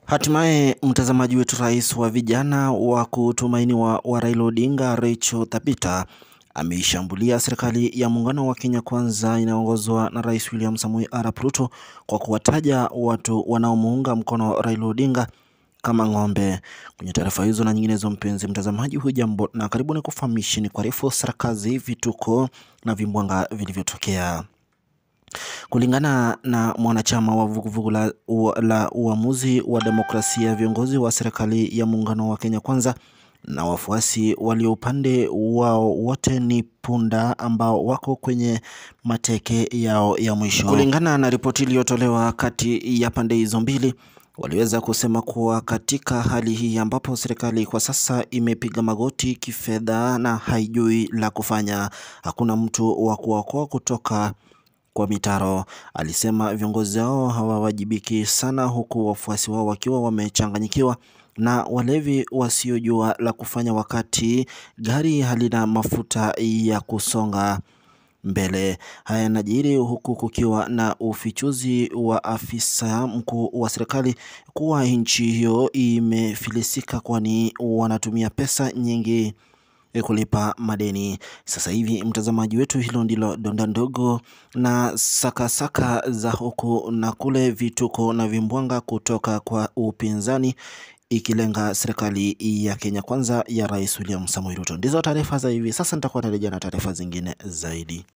Hatimaye mtazamaji wetu, rais wa vijana wa kutumainiwa wa Raila Odinga Rachel Thabita ameishambulia serikali ya muungano wa Kenya Kwanza inayoongozwa na Rais William Samoei Arap Ruto kwa kuwataja watu wanaomuunga mkono Raila Odinga kama ng'ombe. Kwenye taarifa hizo na nyinginezo, mpenzi mtazamaji, hujambo na karibuni kufahamisheni kwa refu sarakazi, vituko na vimbwanga vilivyotokea. Kulingana na mwanachama wa vuguvugu la, la uamuzi wa demokrasia, viongozi wa serikali ya muungano wa Kenya Kwanza na wafuasi walio upande wao wote ni punda ambao wako kwenye mateke yao ya mwisho. Kulingana na ripoti iliyotolewa kati ya pande hizo mbili, waliweza kusema kuwa katika hali hii ambapo serikali kwa sasa imepiga magoti kifedha na haijui la kufanya, hakuna mtu wa kuokoa kutoka kwa mitaro. Alisema viongozi hao hawawajibiki sana, huku wafuasi wao wakiwa wamechanganyikiwa na walevi wasiojua la kufanya wakati gari halina mafuta ya kusonga mbele. Haya yanajiri huku kukiwa na ufichuzi wa afisa mkuu wa serikali kuwa nchi hiyo imefilisika, kwani wanatumia pesa nyingi kulipa madeni. Sasa hivi mtazamaji wetu, hilo ndilo donda ndogo na sakasaka saka za huku na kule, vituko na vimbwanga kutoka kwa upinzani ikilenga serikali ya Kenya Kwanza ya Rais William Samoei Ruto. Ndizo taarifa za hivi sasa, nitakuwa narejea na taarifa zingine zaidi.